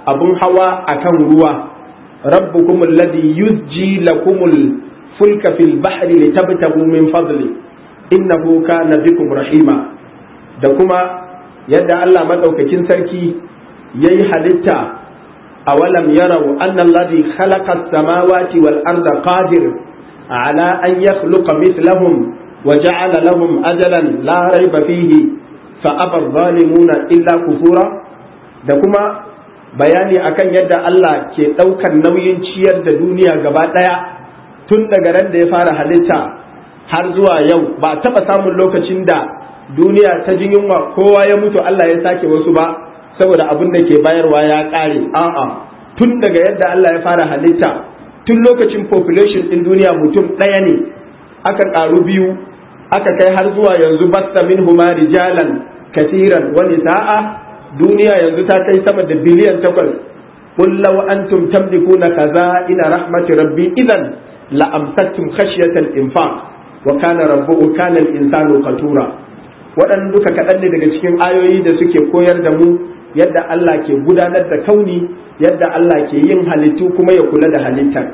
abun hawa akan ruwa rabbukum alladhi yuzji lakumul fulka fil bahri litabtagu min fadli innahu kana bikum rahima da kuma yadda Allah madaukakin sarki yayi halitta awalam yarau anna alladhi khalaqa as-samawati wal arda qadir ala an yakhluqa mithlahum wa ja'ala lahum ajalan la rayba fihi fa aba adh-dhalimuna illa kufura da kuma bayani akan yadda Allah ke ɗaukar nauyin ciyar da duniya gaba ɗaya tun daga ran da ya fara halitta har zuwa yau ba taɓa samun lokacin da duniya ta jin yunwa kowa ya mutu Allah ya sake wasu ba saboda abin da ke bayarwa ya ƙare a'a tun daga yadda Allah ya fara halitta tun lokacin population ɗin duniya mutum ɗaya ne aka ƙaru biyu aka kai har zuwa yanzu basta min huma rijalan kasiran wani sa'a duniya yanzu ta kai sama da biliyan takwas qul law antum tamlikuna ina rahmati rabbi idan la amsaktum khashyata al-infaq wa kana rabbuhu kana al-insanu qatura waɗannan duka kaɗan ne daga cikin ayoyi da suke koyar da mu yadda Allah ke gudanar da kauni yadda Allah ke yin halittu kuma ya kula da halittar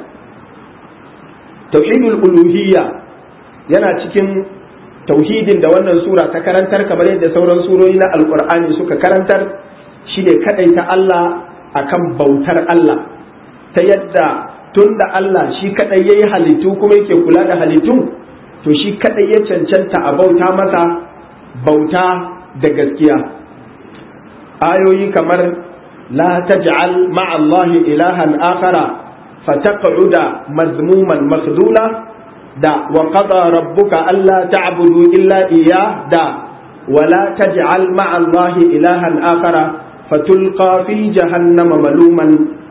tauhidul uluhiyya yana cikin tauhidin da wannan sura ta karantar kamar yadda sauran surori na alkur'ani suka karantar shine ta Allah akan bautar Allah ta yadda tun da Allah shi kadai yayi halittu kuma yake kula da halittun to shi kadai ya cancanta a bauta masa bauta da gaskiya ayoyi kamar la taj'al ma'a Allah ilahan akhara fataq'uda mazmuman makhdula da wa qada rabbuka alla ta'budu illa iyyah da wala taj'al ma'a allahi ilahan akhara fatulqa fi jahannama maluman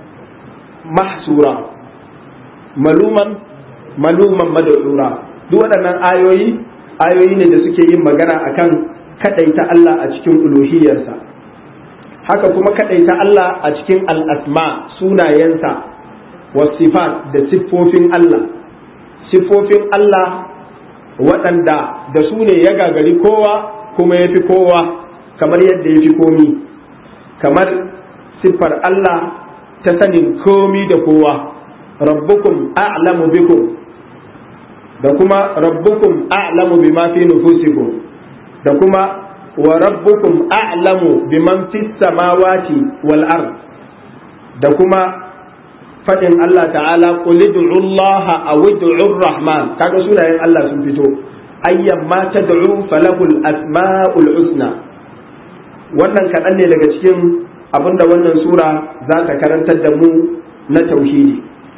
mahsura maluman maluman mad'ura duk waɗannan ayoyi ayoyi ne da suke yin magana akan kadaita Allah a cikin uluhiyarsa haka kuma kadaita Allah a cikin al-asma sunayensa wasifat da siffofin Allah siffofin Allah waɗanda da su ne ya gagari kowa kuma ya fi kowa kamar yadda ya fi komi kamar siffar Allah ta sanin komi da kowa rabbukum a'lamu bikum da kuma rabbukum a'lamu bima fi nufusikum da kuma wa rabbukum a'lamu biman fis samawati wal ard da kuma fadin Allah ta'ala qul ud'u Allah aw ud'u rahman kaga sunayen Allah sun fito ayyan ma tad'u falahul asmaul husna wannan kaɗan ne daga cikin abinda wannan sura za ta karantar da mu na tauhidi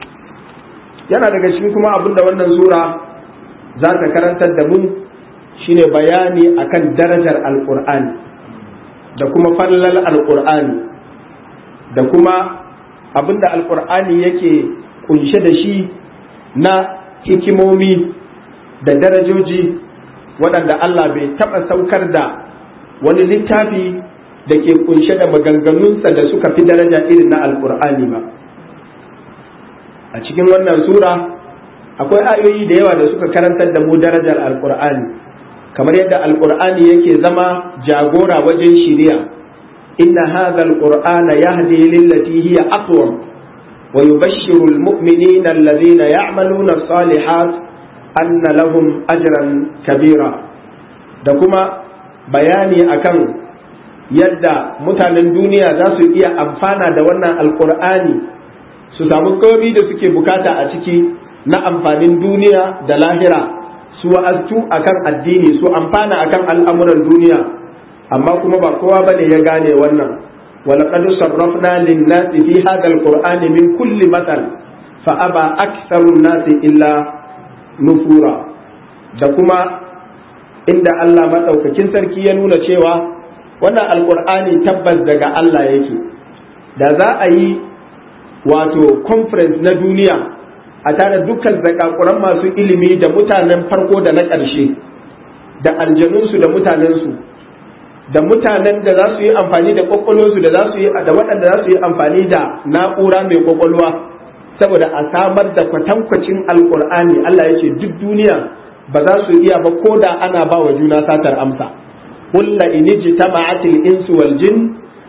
yana daga cikin kuma abinda wannan sura za ta karantar da mu shine bayani akan darajar alqur'ani da kuma fallal alqur'ani da kuma abinda alkur'ani yake kunshe da shi na hikimomi da darajoji waɗanda Allah bai taɓa saukar da wani littafi da ke kunshe da maganganunsa da suka fi daraja irin na alkur'ani ba a cikin wannan sura akwai ayoyi da yawa da suka karantar da mu darajar alkur'ani kamar yadda alkur'ani yake zama jagora wajen shiriya إن هذا القرآن يهدي للتي هي أقوم ويبشر المؤمنين الذين يعملون الصالحات أن لهم أجرا كبيرا دكما بياني أكن yadda mutanen duniya za su iya amfana da wannan alkur'ani su samu komi da suke bukata a ciki na amfanin duniya da lahira su wa'aztu akan addini su amfana akan al'amuran duniya amma kuma ba kowa bane ya gane wannan walaqad sarrafna lin-nasi fi hadha al-qur'ani min kulli mathal fa aba aktharu an-nasi illa nufura da kuma inda Allah madaukakin sarki ya nuna cewa wannan alqur'ani tabbas daga Allah yake da za a yi wato conference na duniya a tare dukkan zakakuran masu ilimi da mutanen farko da na ƙarshe da aljanunsu da mutanensu da mutanen da za su yi amfani da kwakwalwarsu da za su yi da waɗanda za su yi amfani da na'ura mai kwakwalwa saboda a samar da kwatankwacin alkur'ani Allah ya ce duk duniya ba za su iya ba ko da ana ba wa juna satar amsa قل إن اجتمعت الإنس والجن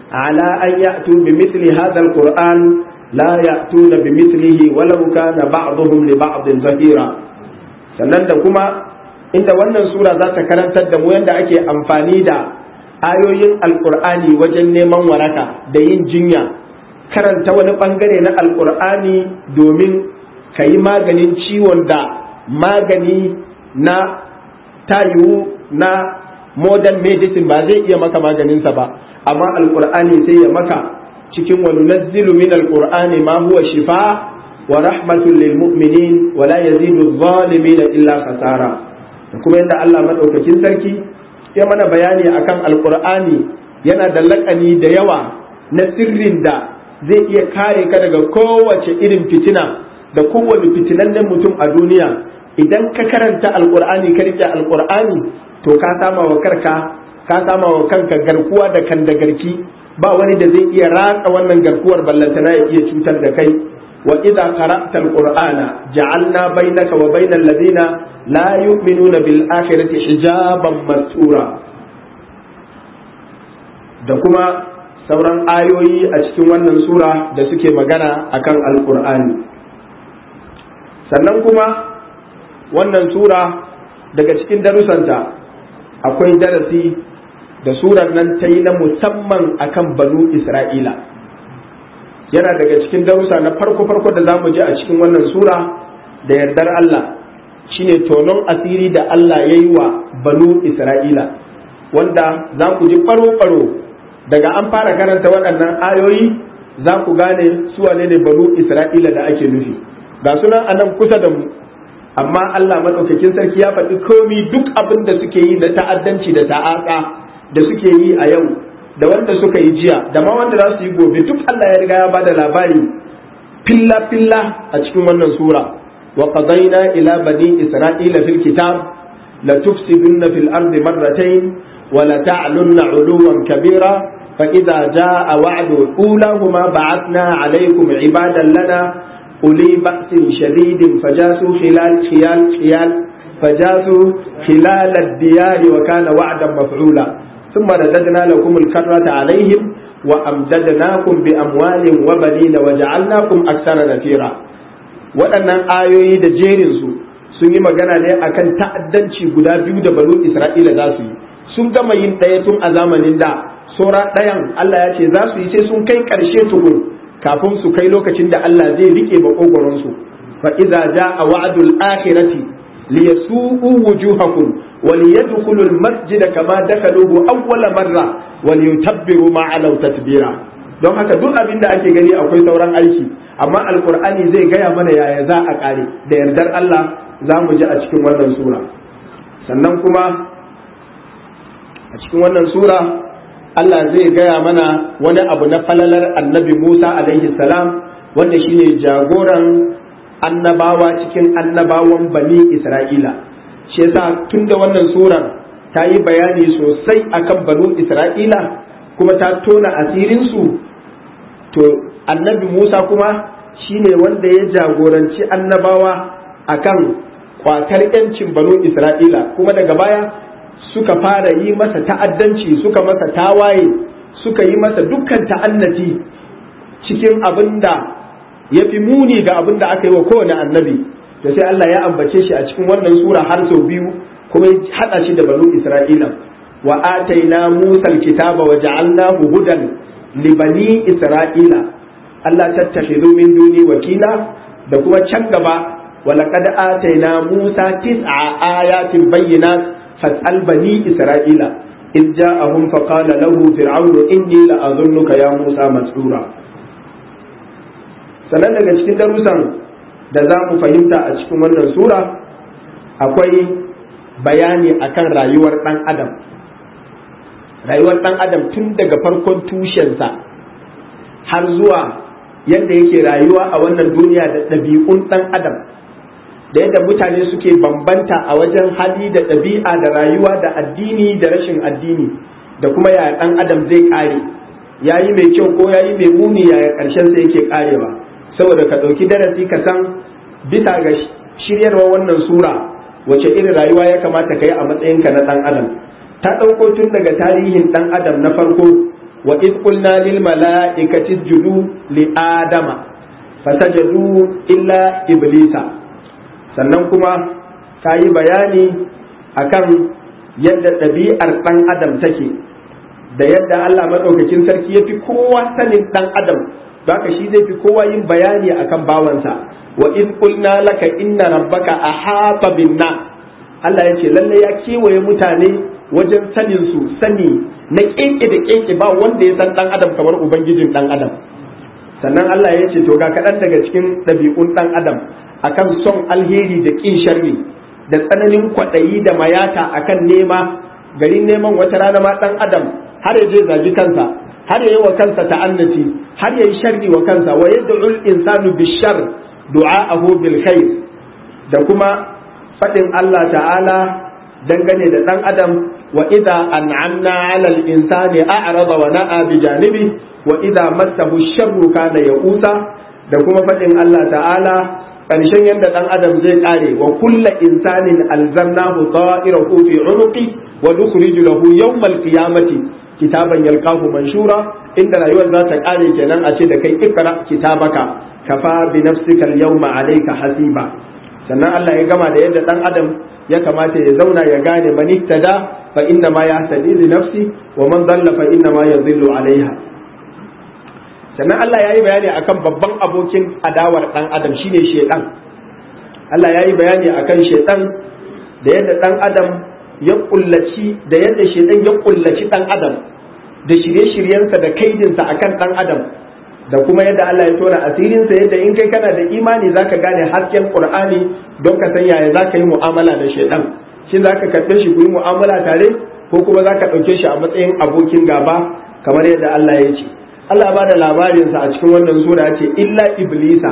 ala an ya'tu bi mithli hadha alquran la ya'tuna bi mithlihi walau kana ba'dhum li ba'din zahira sannan da kuma inda wannan sura za ta karantar da mu yadda ake amfani da ayoyin alkur'ani wajen neman waraka da yin jinya karanta wani bangare na alkur'ani domin ka yi maganin ciwon da magani na tayiwu na modern medicine ba zai iya maka maganinsa ba amma alkur'ani sai ya maka cikin wani nazzilu min alkur'ani ma huwa shifa wa rahmatul lil mu'minin wa la yazidu zalimin illa khasara da kuma yadda Allah madaukakin sarki ya mana bayani akan alkur'ani yana da lakani da yawa na sirrin da zai iya kare ka daga kowace irin fitina da kowane fitinannen mutum a duniya idan ka karanta alkur'ani ka rike alkur'ani to ka sama wa karka ka sama wa kanka garkuwa da kan da garki ba wani da zai iya ratsa wannan garkuwar ballantana ya iya cutar da kai wa idza qara'ta alqur'ana ja'alna bainaka wa bainal ladina la yu'minuna bil akhirati hijaban mastura da kuma sauran ayoyi a cikin wannan sura da suke magana akan alqur'ani sannan kuma wannan sura daga cikin darusanta akwai darasi da surar nan ta yi na musamman akan banu isra'ila yana daga cikin darussa na farko-farko da za mu ji a cikin wannan sura da yardar Allah shine tonon asiri da Allah ya yi wa banu isra'ila wanda za ku ji faro-faro daga an fara karanta waɗannan ayoyi za ku gane su wane ne banu isra'ila da ake nufi ga sunan anan kusa da mu amma Allah maɗaukakin sarki ya faɗi komi duk abin da suke yi na ta'addanci da ta'aka da suke yi a yau da wanda suka yi jiya da ma wanda za su yi gobe duk Allah ya riga ya bada labari filla filla a cikin wannan sura wa qadayna ila bani isra'ila fil kitab la tufsidunna fil ardi marratayn wa la ta'lunna 'uluwan kabira fa idza jaa wa'du ulahuma ba'athna 'alaykum 'ibadan lana uli ba'sin shadidin fajasu khilal khiyal khiyal fajasu khilal ad-diyar wa kana wa'dan maf'ula ثم رددنا لكم الكرة عليهم وأمددناكم بأموال وبنين وجعلناكم أكثر نفيرا waɗannan ayoyi da jerinsu sun yi magana ne akan ta'addanci guda biyu da banu Isra'ila za su yi sun gama yin ɗaya tun a zamanin da saura ɗayan Allah ya ce za su yi sai sun kai ƙarshe tukun kafin su kai lokacin da Allah zai rike makogoronsu fa iza ja'a wa'dul akhirati liyasu'u wujuhakum وليدخلوا المسجد كما دخلوه أول مرة وليتبروا ما علوا تتبيرا don haka duk abin da ake gani akwai sauran aiki amma alkur'ani zai gaya mana yaya za a kare da yardar Allah za mu ji a cikin wannan sura sannan kuma a cikin wannan sura Allah zai gaya mana wani abu na falalar annabi Musa alaihi salam wanda shine jagoran annabawa cikin annabawan bani Isra'ila shi yasa tun da wannan surar ta yi bayani sosai akan banu isra'ila kuma ta tona asirinsu to annabi musa kuma shine wanda ya jagoranci annabawa akan kwatar yancin banu isra'ila kuma daga baya suka fara yi masa ta'addanci suka masa tawaye suka yi masa dukkan ta'annati cikin abin da ya fi muni ga abin da aka yi wa kowane annabi da sai Allah ya ambace shi a cikin wannan sura har sau biyu kuma ya hada shi da banu Isra'ila wa ataina Musa alkitaba wa ja'alnahu hudan li bani Isra'ila Allah tattakhidhu min duni wakila da kuma can gaba wa laqad ataina Musa tis'a ayatin bayyinat fas'al bani Isra'ila إذ جاءهم فقال له فرعون إني لأظنك يا موسى مسحورا sannan daga cikin darussan da za mu fahimta a cikin wannan sura akwai bayani akan rayuwar ɗan adam rayuwar ɗan adam tun daga farkon tushensa har zuwa yadda yake rayuwa a wannan duniya da ɗabi'un ɗan adam da yadda mutane suke bambanta a wajen hali da ɗabi'a da rayuwa da addini da rashin addini da kuma yaya ɗan adam zai ƙare ya yi mai kyau ko ya yi mai muni yaya ƙarshen sa yake ƙarewa saboda ka ɗauki darasi ka san bisa ga shiryarwa wannan sura wace irin rayuwa ya kamata ka yi a matsayinka na ɗan adam ta ɗauko tun daga tarihin ɗan adam na farko wa id qulna lil mala'ikati isjudu li adama fasajadu illa iblisa sannan kuma ta yi bayani akan yadda ɗabi'ar ɗan adam take da yadda Allah maɗaukakin sarki ya fi kowa sanin ɗan adam haka shi zai fi kowa yin bayani akan bawansa wa in qulna laka inna rabbaka ahata bin Allah ya ce lalle ya kewaye mutane wajen sanin su sani na keke da keke ba wanda ya san ɗan adam kamar ubangijin ɗan adam sannan Allah ya ce to ga kaɗan daga cikin ɗabi'un ɗan adam akan son alheri da ƙin sharri da tsananin kwaɗayi da mayata akan nema garin neman wata rana ma ɗan adam har ya je zagi kansa har ya yi wa kansa ta'annati har ya yi sharri wa kansa wa yad'ul insanu bishar du'a'ahu bil khair da kuma faɗin Allah ta'ala dangane da ɗan adam wa idza an'amna 'ala al-insani a'rada wa na'a bi janibi wa idza massahu sharru kana ya'usa da kuma faɗin Allah ta'ala ƙarshen yadda ɗan adam zai ƙare wa kulla insanin alzamnahu ta'irahu fi unuqi wa nukhriju lahu yawmal qiyamati kitaban yalqahu manshura inda rayuwar za ta ƙare kenan a ce da kai ikra kitabaka kafa bi nafsika al-yawma alayka hasiba sannan Allah ya gama da yadda ɗan adam ya kamata ya zauna ya gane man ihtada fa inna ma yahtadi li nafsi wa man dalla fa inna ma yadhillu alaiha sannan Allah ya yi bayani akan babban abokin adawar ɗan adam shine shaidan Allah ya yi bayani akan shaidan da yadda ɗan adam ya kullaci da yadda shaidan ya kullaci ɗan adam da shirye-shiryensa da kaidinsa akan ɗan adam da kuma yadda Allah ya tona asirinsa yadda in kai kana da imani zaka gane hasken Qur'ani don ka san yaya zaka yi mu'amala da shaidan shin zaka karɓe shi ku yi mu'amala tare ko kuma zaka ɗauke shi a matsayin abokin gaba kamar yadda Allah ya ce Allah ba da labarinsa a cikin wannan sura ce illa iblisa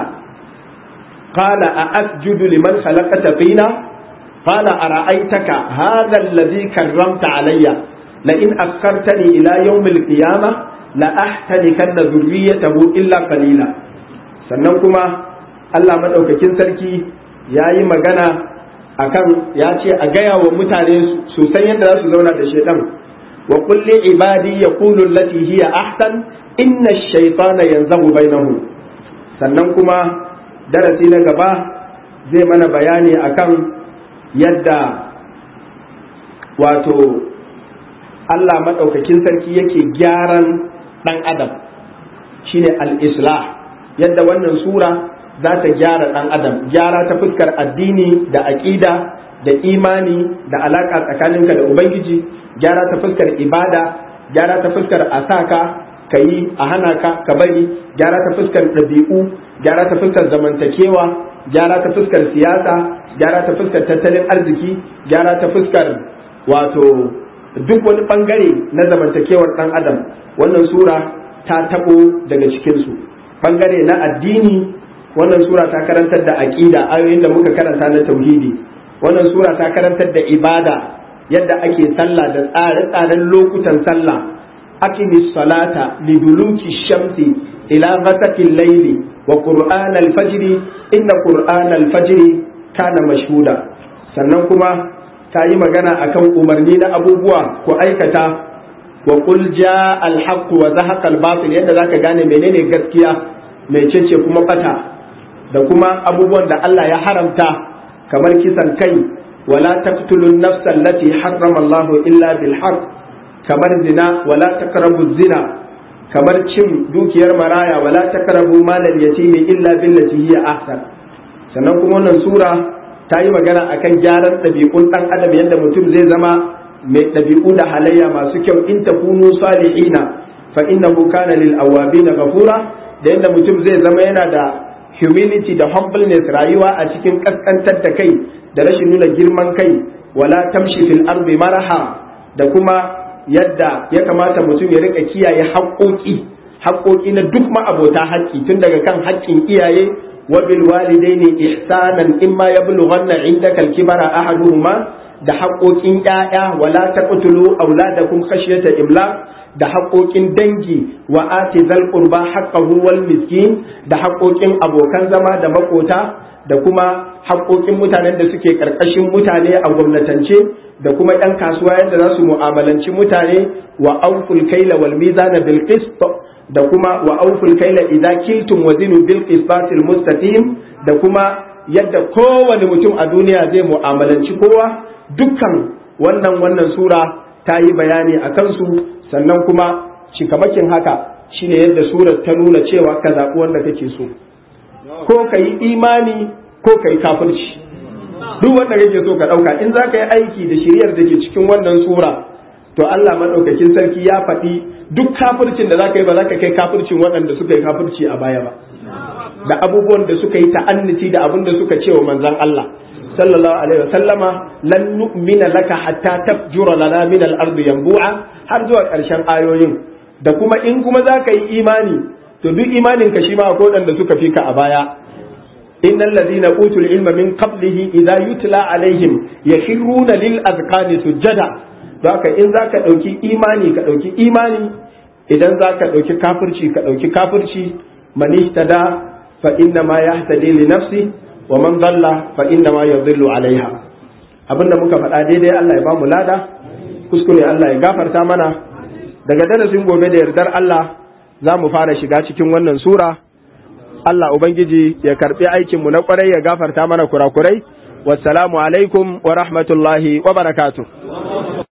qala a asjudu liman khalaqata tina qala ara'aytaka hadha alladhi karramta alayya la in akhartani ila yawm al-qiyamah la ahtanikanna dhurriyyatahu illa qalila sannan kuma Allah madaukakin sarki yayi magana akan ya ce a gaya wa mutane su san yadda za su zauna da shedan wa kulli ibadi yaqulu allati hiya ahsan inna shaitana yanzagu bainahum sannan kuma darasi na gaba zai mana bayani akan yadda wato Allah maɗaukakin sarki yake gyaran ɗan adam shine al-islah yadda wannan sura za ta gyara ɗan adam gyara ta fuskar addini da aƙida da imani da alaƙa tsakaninka da ubangiji gyara ta fuskar ibada gyara ta fuskar asaka ka yi a hana ka ka bari gyara ta fuskar ɗabi'u gyara ta fuskar zamantakewa gyara ta fuskar siyasa gyara ta fuskar tattalin arziki gyara ta fuskar wato duk wani bangare na zamantakewar ɗan adam wannan sura ta taɓo daga cikinsu bangare na addini wannan sura ta karantar da aƙida ayoyin da muka karanta na tauhidi wannan sura ta karantar da ibada yadda ake sallah da tsare-tsaren lokutan sallah أقم الصلاة لدلوك الشمس إلى غسق الليل وقرآن الفجر إن قرآن الفجر كان مشهودا sannan kuma ta yi magana akan umarni na abubuwa ko aikata wa qul jaa al haqq wa zahaqa al batil yadda zaka gane menene gaskiya mecece kuma bata da kuma abubuwan da Allah ya haramta kamar kisan kai wala taqtulun nafsa allati harrama Allah illa bil haqq kamar zina wala taqrabu zina kamar cin dukiyar maraya wala taqrabu malal yatimi illa billati hiya ahsan sannan kuma wannan sura ta yi magana akan gyaran ɗabi'un ɗan adam yadda mutum zai zama mai ɗabi'u da halayya masu kyau in takunu salihina fa innahu kana lil awabin ghafura da yadda mutum zai zama yana da humility da humbleness rayuwa a cikin kaskantar da kai da rashin nuna girman kai wala tamshi fil ardi maraha da kuma yadda ya kamata mutum ya rika kiyaye haƙoƙi haƙoƙi na duk ma'abota haƙƙi tun daga kan haƙƙin iyaye wa bil walidaini ihsanan imma yablughanna indaka al-kibara ahaduhuma da haƙoƙin ƴaƴa wala taqtulu auladakum khashyata imlaq da haƙoƙin dangi wa ati zal qurba haqqahu wal miskin da haƙoƙin abokan zama da makota da kuma haƙoƙin mutanen da suke ƙarƙashin mutane a gwamnatance da kuma 'yan kasuwa yadda za su mu'amalanci mutane wa auful kaila wal mizana bil qist da kuma wa auful kaila idza kiltum wazinu bil qistatil mustaqim da kuma yadda kowane mutum a duniya zai mu'amalanci kowa dukkan wannan wannan sura ta yi bayani a kansu sannan kuma cikamakin haka shine yadda surar ta nuna cewa ka zaɓi wanda kake so ko ka yi imani ko ka yi kafirci duk wanda kake so ka ɗauka in za ka yi aiki da shiriyar da ke cikin wannan sura to Allah maɗaukakin sarki ya faɗi duk kafircin da za ka yi ba za ka kai kafircin waɗanda suka yi kafirci a baya ba da abubuwan da suka yi ta'anniti da abin da suka ce wa manzon Allah sallallahu alaihi wa sallama lan nu'mina laka hatta tafjura lana min al-ardi yanbu'a har zuwa ƙarshen ayoyin da kuma in kuma za ka yi imani to duk imanin ka shi ma akwai waɗanda suka fi ka a baya innal ladina utul ilma min qablihi idza yutla alaihim yakhruna lil azqani sujada to haka in zaka dauki imani ka dauki imani idan zaka dauki kafirci ka dauki kafirci man ihtada fa inna ma yahtadi li nafsi wa man dhalla fa inna ma yadhillu alaiha abinda muka faɗa daidai Allah ya ba mu lada kuskure Allah ya gafarta mana daga darasin gobe da yardar Allah za mu fara shiga cikin wannan sura Allah Ubangiji ya karɓi aikinmu na ƙwarai ya gafarta mana kurakurai wassalamu alaikum wa rahmatullahi wa barakatuh